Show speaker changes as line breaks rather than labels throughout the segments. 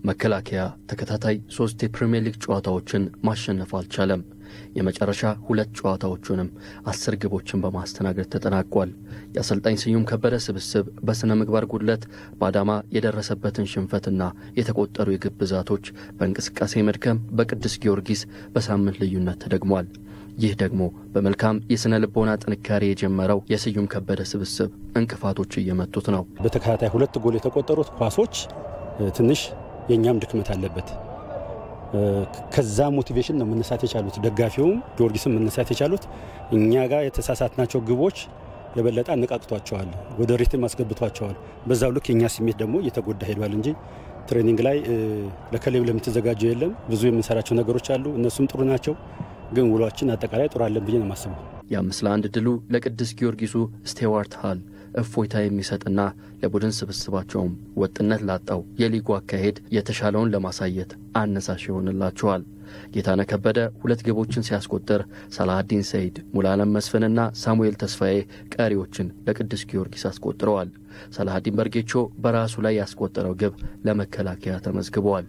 መከላከያ ተከታታይ ሶስት የፕሪምየር ሊግ ጨዋታዎችን ማሸነፍ አልቻለም። የመጨረሻ ሁለት ጨዋታዎቹንም አስር ግቦችን በማስተናገድ ተጠናቋል። የአሰልጣኝ ስዩም ከበደ ስብስብ በሥነ ምግባር ጉድለት በአዳማ የደረሰበትን ሽንፈትና የተቆጠሩ የግብ ብዛቶች በእንቅስቃሴ መድከም በቅዱስ ጊዮርጊስ በሳምንት ልዩነት ተደግሟል። ይህ ደግሞ በመልካም የሥነ ልቦና ጥንካሬ የጀመረው የስዩም ከበደ ስብስብ እንቅፋቶች እየመቱት ነው።
በተከታታይ ሁለት ጎል የተቆጠሩት ኳሶች ትንሽ የእኛም ድክመት አለበት። ከዛ ሞቲቬሽን ነው መነሳት የቻሉት ደጋፊውም ጊዮርጊስም መነሳት የቻሉት እኛ ጋር የተሳሳትናቸው ግቦች የበለጠ አነቃቅቷቸዋል፣ ወደ ሪትም አስገብቷቸዋል። በዛው ልክ የእኛ ስሜት ደግሞ እየተጎዳ ሄዷል እንጂ ትሬኒንግ ላይ ለከሌብ ለምትዘጋጀው የለም ብዙ የምንሰራቸው ነገሮች አሉ። እነሱም ጥሩ ናቸው፣ ግን ውሏችን አጠቃላይ ጥሩ አለን ብዬ ነው የማስበው።
የአምስት ለአንድ ድሉ ለቅዱስ ጊዮርጊሱ ስቴዋርት ሃል እፎይታ የሚሰጥና ለቡድን ስብስባቸውም ወጥነት ላጣው የሊጉ አካሄድ የተሻለውን ለማሳየት አነሳሽ ይሆንላቸዋል። ጌታነህ ከበደ ሁለት ግቦችን ሲያስቆጥር ሳላሀዲን ሰይድ፣ ሙሉዓለም መስፍንና ሳሙኤል ተስፋዬ ቀሪዎችን ለቅዱስ ጊዮርጊስ አስቆጥረዋል። ሳላሀዲን በርጌቾ በራሱ ላይ ያስቆጠረው ግብ ለመከላከያ ተመዝግበዋል።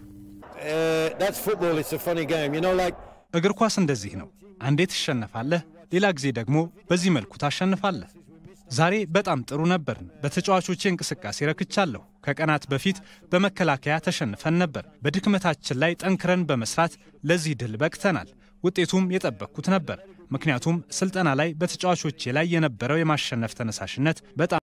እግር ኳስ እንደዚህ ነው። አንዴ ትሸነፋለህ፣ ሌላ ጊዜ ደግሞ በዚህ መልኩ ታሸንፋለህ። ዛሬ በጣም ጥሩ ነበርን። በተጫዋቾቼ እንቅስቃሴ ረክቻለሁ። ከቀናት በፊት በመከላከያ ተሸንፈን ነበር። በድክመታችን ላይ ጠንክረን በመስራት ለዚህ ድል በቅተናል። ውጤቱም የጠበቅኩት ነበር። ምክንያቱም ስልጠና ላይ በተጫዋቾቼ ላይ የነበረው የማሸነፍ ተነሳሽነት በጣም